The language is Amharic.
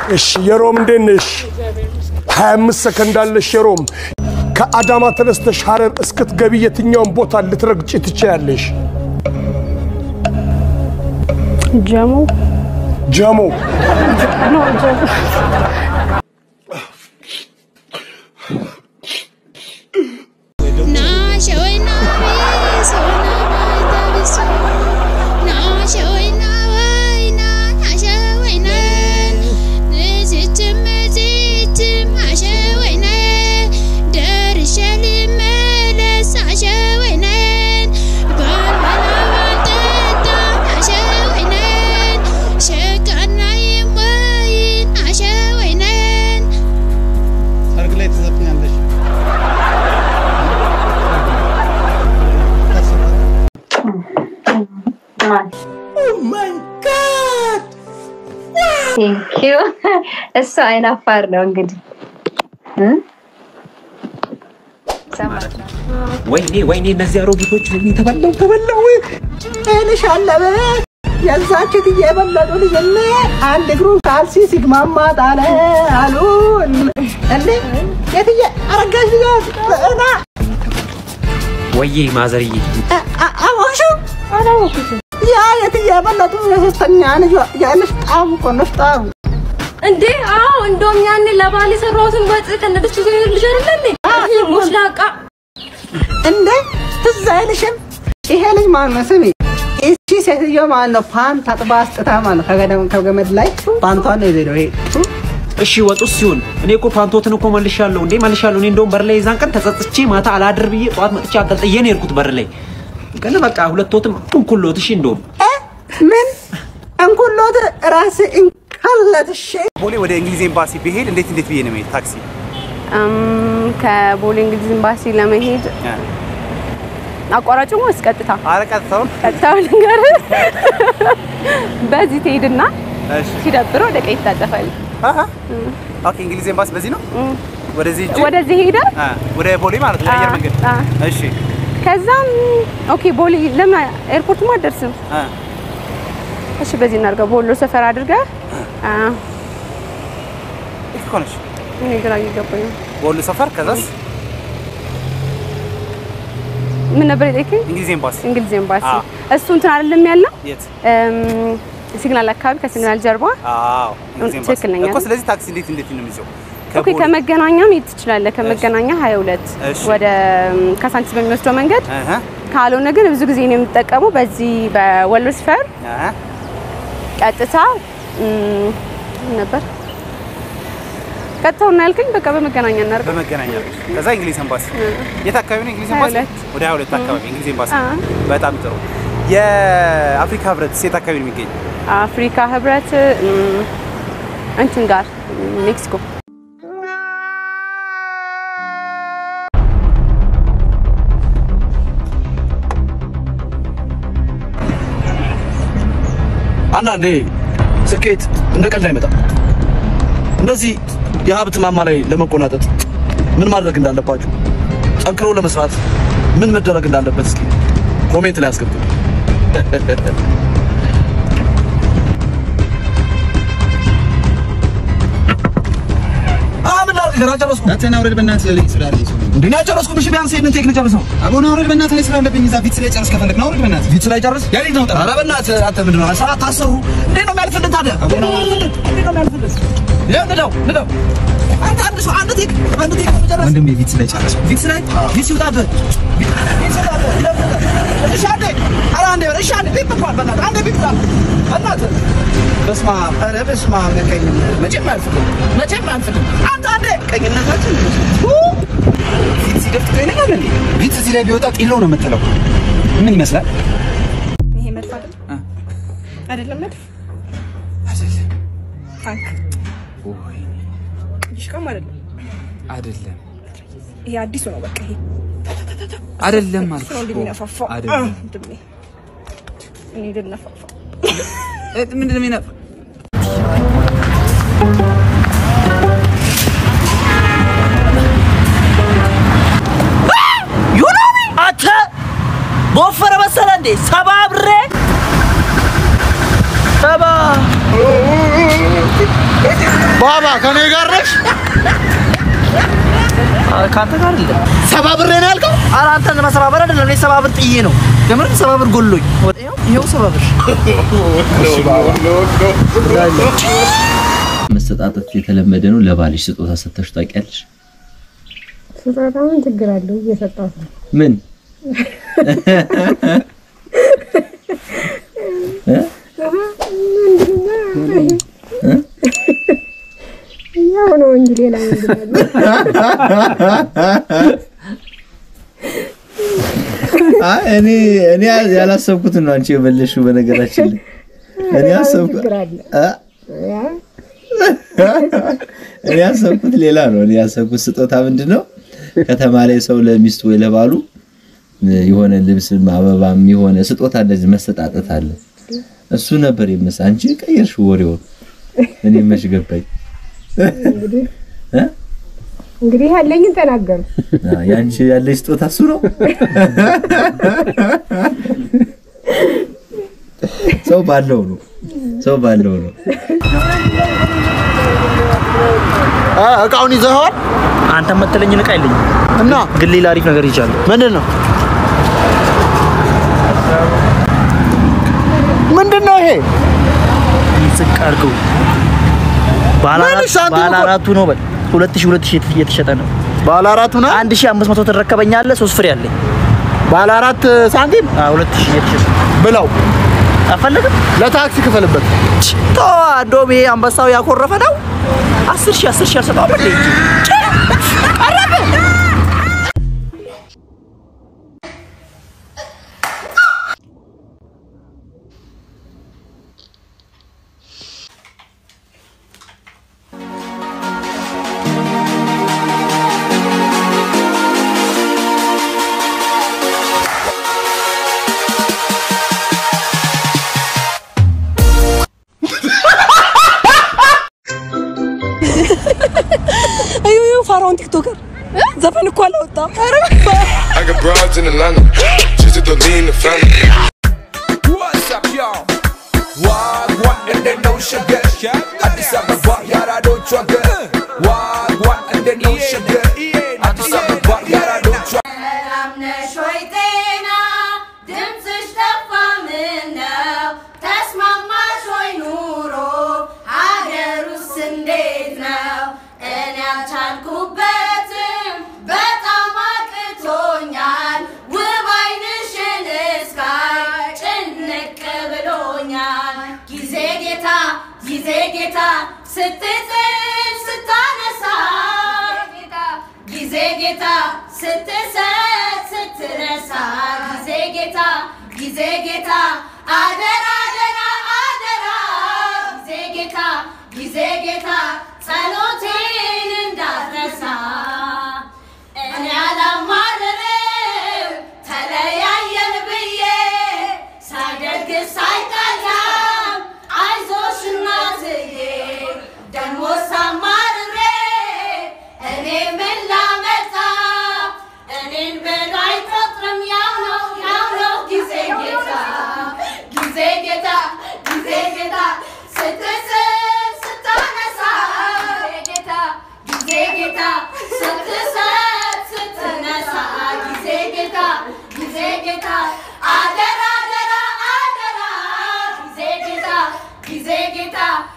እሺ የሮም እንዴት ነሽ? 25 ሰከንድ አለሽ የሮም። ከአዳማ ተነስተሽ ሐረር እስክትገቢ የትኛውን ቦታ ልትረግጪ ትችያለሽ? ጀሞ ጀሞ ኖ ጀሞ ሰርግ ላይ ትዘፍኛለሽ። ቴንኪዩ እሱ አይናፋር ነው እንግዲህ እ? ወይኔ ወይኔ እነዚህ አሮጊቶች ወይኔ ተበላው ተበላው ትንሽ አለበ የዛች እትዬ የበለጡ ልጅነ አንድ እግሩን ካልሲ ሲግማማ ጣለ አሉ እንዴ የትዬ አረጋሽ ልጅ እና ወይዬ ማዘርዬ አወሹ ያ የትዬ የበለጡ የሶስተኛ ልጅ የንፍጣሙ እኮ ንፍጣሙ እንዴ አዎ እንደውም ያኔ ለባል የሰራሁትን ወጥ ከነደሱ ልጅ አይደለ እንዴ ሙስላቃ እንዴ ትዝ አይልሽም ይሄ ልጅ ማን ነው ስሚ እቺ ሴትዮ ማን ነው ፓንት አጥባ አስጥታ ማለት ነው ከገደም ከገመድ ላይ ፓንቷን ነው የዘለው ይሄ እሺ ወጡስ ሲሆን እኔ እኮ ፓንቶትን እኮ መልሻለሁ እንዴ መልሻለሁ እኔ እንደውም በር ላይ የዛን ቀን ተጸጽቼ ማታ አላድር ብዬ ጠዋት መጥቼ አገልጥዬ ነው የሄድኩት በር ላይ ግን በቃ ሁለቶትም እንኩሎት እሺ እንደውም ምን እንኩሎት ራስ እንካለት እሺ ቦሌ ወደ እንግሊዝ ኤምባሲ ብሄድ እንዴት እንዴት ብዬ ነው የምሄድ? ታክሲ እም፣ ከቦሌ እንግሊዝ ኤምባሲ ለመሄድ አቋራጭ ወይስ ቀጥታ? ኧረ ቀጥታውን ቀጥታው ልንገር። በዚህ ትሄድና እሺ። ሲደብር ወደ ቀኝ ትታጠፋለህ። ኦኬ፣ እንግሊዝ ኤምባሲ በዚህ ነው። ወደዚህ ሂጅ። ወደዚህ ሄደ አ፣ ወደ ቦሌ ማለት ነው የአየር አ፣ መንገድ። አ። እሺ። ከዛም ኦኬ ቦሌ ለምን ኤርፖርትማ አትደርስም? አ፣ እሺ በዚህ እናድርገው። ቦሎ ሰፈር አድርገህ አ፣ የት እኮ ነሽ? እኔ ግራ እየገባኝ ነው። ቦሌ ሰፈር ከዛስ ምን ነበር የጠየቀኝ? እንግሊዝ ኤምባሲ። እንግሊዝ ኤምባሲ አ። እሱ እንትን አይደለም ያለው የት? እም፣ ሲግናል አካባቢ ከሲግናል ጀርባ አዎ፣ እንግሊዝ ኤምባሲ ትክክል ነኝ እኮ። አይደል? ስለዚህ ታክሲ እንዴት እንዴት ነው የሚይዘው? ኦኬ ከመገናኛ መሄድ ትችላለህ። ከመገናኛ 22 እሺ። ወደ እም፣ ካሳንቺስ በሚወስደው መንገድ እህ ካልሆነ ግን ብዙ ጊዜ ነው የምጠቀመው በዚህ በወሎ ሰፈር እህ ቀጥታ እም፣ ምን ነበር ቀጥታው እና ያልከኝ በቃ በመገናኛ እናድርገው። በመገናኛ ነው። ከዛ እንግሊዝ ኤምባሲ የት አካባቢ ነው እንግሊዝ ሀያ ኤምባሲ? ሁለት ወደ 22 አካባቢ እንግሊዝ ኤምባሲ። አ። በጣም ጥሩ። የአፍሪካ ህብረት የት አካባቢ ነው የሚገኝ? አፍሪካ ህብረት እም፣ እንትን ጋር እም፣ ሜክሲኮ አንዳንዴ ስኬት እንደ ቀልድ አይመጣም። እንደዚህ የሀብት ማማ ላይ ለመቆናጠጥ ምን ማድረግ እንዳለባችሁ፣ ጠንክሮ ለመስራት ምን መደረግ እንዳለበት እስኪ ኮሜንት ላይ አስቀምጡ። ምን ላድርግ? ገና ጨረስኩ። ናትና አውረድ በእናትህ ልኝ ስላለኝ እንዴ ነው ያጨረስኩ። እሺ ቢያንስ ይሄንን ቴክ ልጨርሰው። አቦና አውረድ በእናትህ ላይ ስላለብኝ እዛ ፊት ላይ ጨርስ ከፈለግ ነው አውረድ በእናትህ ፊት ላይ ጨርስ። ያሬድ ነው ጠራ ኧረ በእናትህ አንተ ምንድን ነው ሰዓት ታሰሩ? እንዴት ነው የሚያልፍልህ ታዲያ? እንዴት ነው የሚያልፍልህ? እንዴት ነው የሚያልፍልህ? ይኸው ንዳው ንዳው። አንተ አንድ ሰው አንድ ቴክ አንድ ቴክ መጨረስ ወንድሜ ፊት ላይ ጨርስ ፊት ላይ ፊት ሲውጣብህ ፊት ሲውጣብህ ይለፍልህ። እሺ አንዴ ኧረ አንዴ እሺ አንዴ ቢፕ እንኳን በእናትህ አንዴ ቢፕ ላድርግ። በእናትህ በስመ አብ ኧረ በስመ አብ ቀኝነት መቼም አያልፍልህም መቼም አያልፍልህም። አንተ አንዴ ቀኝነታችን ፊት ሲደፍት ይለኛል እንዴ ፊት እዚህ ላይ ቢወጣ ጢሎ ነው የምትለው ምን ይመስላል ይሄ መድፍ አይደለም አይደለም መድፍ ታንክ ይሽቃም አይደለም አይደለም ይሄ አዲሱ ነው በቃ ይሄ አይደለም እሱ አልኩሽ ነው እኮ። እንደሚነፋፋው አይደለም ወንድሜ እኔ ልነፋፋው እ፣ ምንድን ነው የሚነፋ ዩኖሚ አንተ በወፈረ መሰለ እንዴ ሰባብሬ ሰባ ባባ ከኔ ጋር ነሽ? ከአንተ ጋር አይደለም። ሰባብሬ ነው ያልከው? ኧረ አንተን መሰባበር አይደለም፣ እኔ ሰባብር ጥዬ ነው። የምር ሰባብር ጎሎኝ። ይኸው- ይኸው ሰባብር። መሰጣጠት የተለመደ ነው። ለባልሽ ስጦታ ሰጥተሽ ታውቂያለሽ? ስጦታ ምን ችግር አለው? እየሰጣት ነው። ምን እ? ያው ነው እንጂ ሌላ ምንድን አይ እኔ እኔ ያላሰብኩት ነው አንቺ የመለሽው። በነገራችን ላይ እኔ ያሰብኩት ችግር አለ? አ ያ እኔ ያሰብኩት ሌላ ነው። እኔ ያሰብኩት ስጦታ ምንድን ነው ከተማ ላይ ሰው ለሚስቱ ወይ ለባሉ የሆነ ልብስም አበባም የሆነ ስጦታ እንደዚህ መሰጣጠት አለ። እሱ ነበር የመሰ አንቺ ቀየርሽው ወሬውን። እኔ መች ገባኝ እንግዲህ እ? እንግዲህ ያለኝን ተናገሩ። አ፣ ያንቺ ያለሽ ስጦታ እሱ ነው። ሰው ባለው ነው። ሰው ባለው ነው። እቃውን ይዘኸዋል? አንተ የምትለኝን እቃ የለኝም እና ግን ሌላ አሪፍ ነገር ይቻለሁ። ምንድን ነው ምንድን ነው ይሄ? ዝቅ አድርገው ባለ ምን አራት- ሳንቲም ባለ እኮ- አራቱ ነው በል ሁለት ሺህ ሁለት ሺህ እየተሸጠ ነው። ባለ አራቱ ነው አንድ ሺህ አምስት መቶ ትረከበኛለህ። ሶስት ፍሬ አለኝ። ባለ አራት ሳንቲም ሁለት ሺህ እየተሸጠ ብለው አፈለግም ለታክሲ ክፈልበት። ቶ እንደውም ይሄ አንበሳው ያኮረፈ ነው። አስር ሺህ አስር ሺህ አልሰጠውም እንዴ? ቀረበ እዩ እዩ ፋራውን ቲክቶከር ዘፈን እኮ አላወጣም። I got broads in Atlanta, just to lean the family. What's up, y'all? What, what, and they know sugar. Addis Ababa, yara don't chugga. What, what, and they know sugar. Addis Ababa, yara don't chugga. ሰላም ነሽ ወይ ጤና ድምፅሽ ጠፋ ምነው ተስማማሽ ወይ ኑሮ ሀገሩስ እንዴት ነው እኔ አልቻልኩበትም በጣም አቅቶኛል ውብ አይንሽን እስካይ ጭንቅ ብሎኛል ጊዜ ጌታ ጊዜ ጌታ ስትጥል ስታነሳ ጊዜ ጌታ ስትሰጥ ስትነሳ ጊዜ ጌታ ጊዜ ጌታ አደራ አደራ አደራ ጊዜ ጌታ ጊዜ ጌታ ጸሎቴን እንዳትረሳ እኔ አላማርርም ተለያየን ብዬ ሳይደግስ ሳይጠላም አይዞሽ እናትዬ ደሞ ሳማርሬ እኔ ምን ላመጣ እኔን ብሎ አይቆጥርም ያው ነው ያው ነው ጊዜ ጌታ ጊዜ ጌታ ጊዜ ጌታ ስትስል ስታነሳ ጌታ ጊዜ ጌታ ስትሰጥ ስትነሳ ጊዜ ጌታ ጊዜ ጌታ አደራ አደራ አደራ ጊዜ ጌታ ጊዜ ጌታ